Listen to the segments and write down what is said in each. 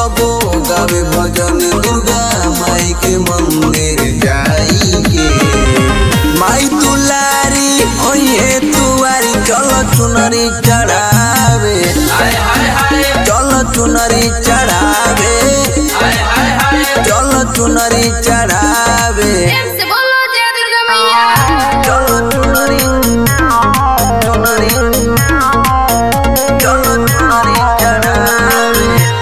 सबो गावे भजन दुर्गा माई के मंदिर जाई के माई दुलारी ओये तुआरी चल चुनरी चढ़ावे चल चुनरी चढ़ावे चल चुनरी चढ़ावे प्रेम से बोलो जय दुर्गा मैया चल चुनरी चुनरी चल चुनरी चढ़ावे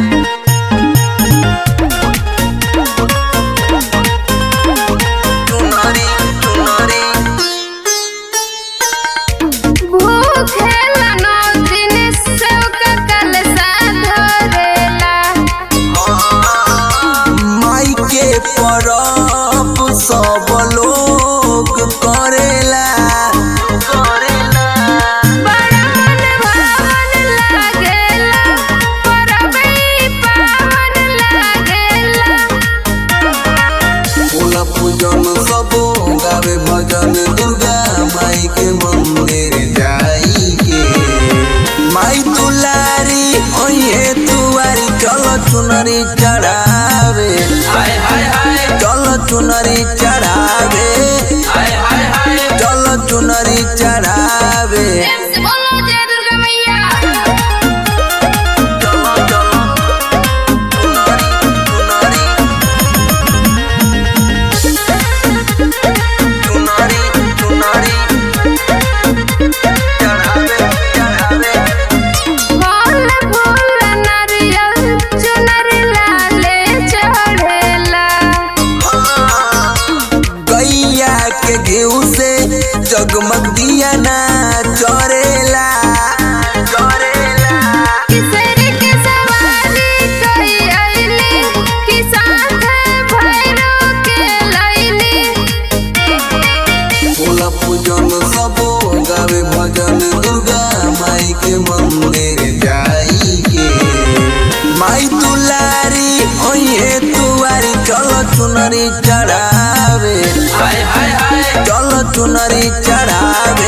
चुनरी चुनरी भूखेला नौ दिन सेव का कलसा धरेला माई के परब सब लोग करेला करेला बड़ा मन भावन लागेला परबई पावन लागेला फूल पूजन सब गावे भजन दुर्गा माई के मंदिर जाई के माई दुलारी ओये तुआरी चल चुनरी चढ़ावे चल चुनरी चढ़ावे चल चुनरी चढ़ावे प्रेम से बोलो जय दुर्गा मैया चलो चलो चुनरी चुनरी चुनरी चढ़ावे चढ़ावे फल फूल नारियल चुनर लाले चढ़ेला गैया के घीव से जगमग दिया ना चरेला चरेला किसरी के सवारी कई अइली कि साथ भैरो के लइली फूल पूजन सब गावे भजन दुर्गा माई के मंदिर जाई के माई दुलारी ओये तुआरी चल चुनरी चढ़ावे चल चुनरी चढ़ावे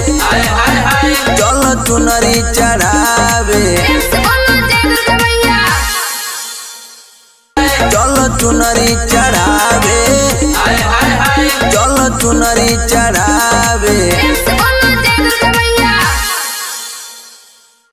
चल चुनरी चढ़ावे प्रेम से बोलो जय दुर्गा मैया चल चुनरी चढ़ावे